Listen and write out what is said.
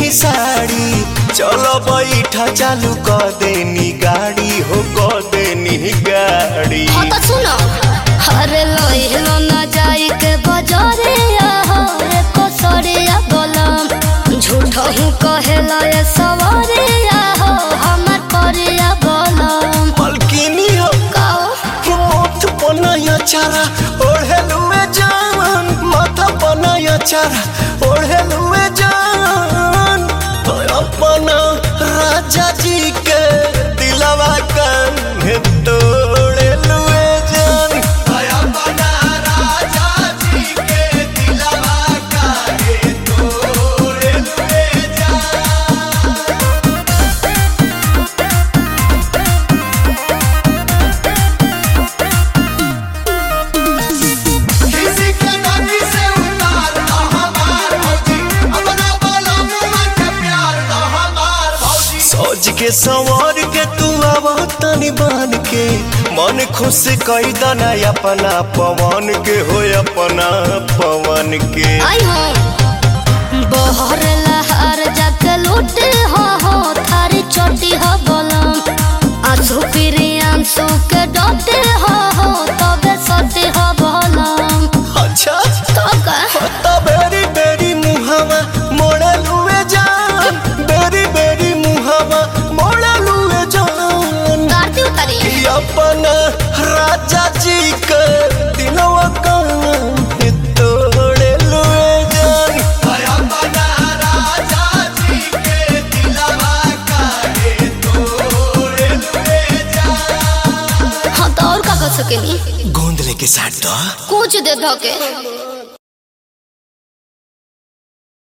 नी साड़ी चलो बैठा चालू क देनी गाड़ी हो क देनी गाड़ी हाँ तो सुनो अरे लोहिलो न जाई के बजारे आहो एको सरिया बोलम झूठो हूँ कहेला ये सवारे आहो हमर परिया बोलम मलकिनी हो काओ मोथ बनाया चारा ओढ़ेलुए जान माथा बनाया चारा ओढ़ेलुए जान तो अपना राजा जी के दिलवा कान्हे तोड़ेलुए जान अपना राजा जी के दिलवा कान्हे तोड़ेलुए जान किसी के नदी से उतार दो हमार भौजी अपना बोलो मुआ के प्यार दो हमार भौजी सोच के संवर के तू आवा तनी बन के मन खुश कई दना अपना पवन के हो अपना पवन के आई हो बहर लहर जाके लूटे हो हो थारी चोटी हो बोलम आंसू फिरी आंसू के डोटे हो हो तबे सोटी हो बोलम अच्छा तो का होता बेरी बेरी मुहावा मोड़ा लुए जान बेरी बेरी मुहावा मोड़ा लुए जान गाड़ी उतारी कि अपना राजा जी के दिलवा कान्हे तोड़े लुए जान अपना राजा जी के दिलवा कान्हे तोड़े लुए जान हाँ तो और का कर सकेनी गोंद लेके साथ दो कुछ दे धोके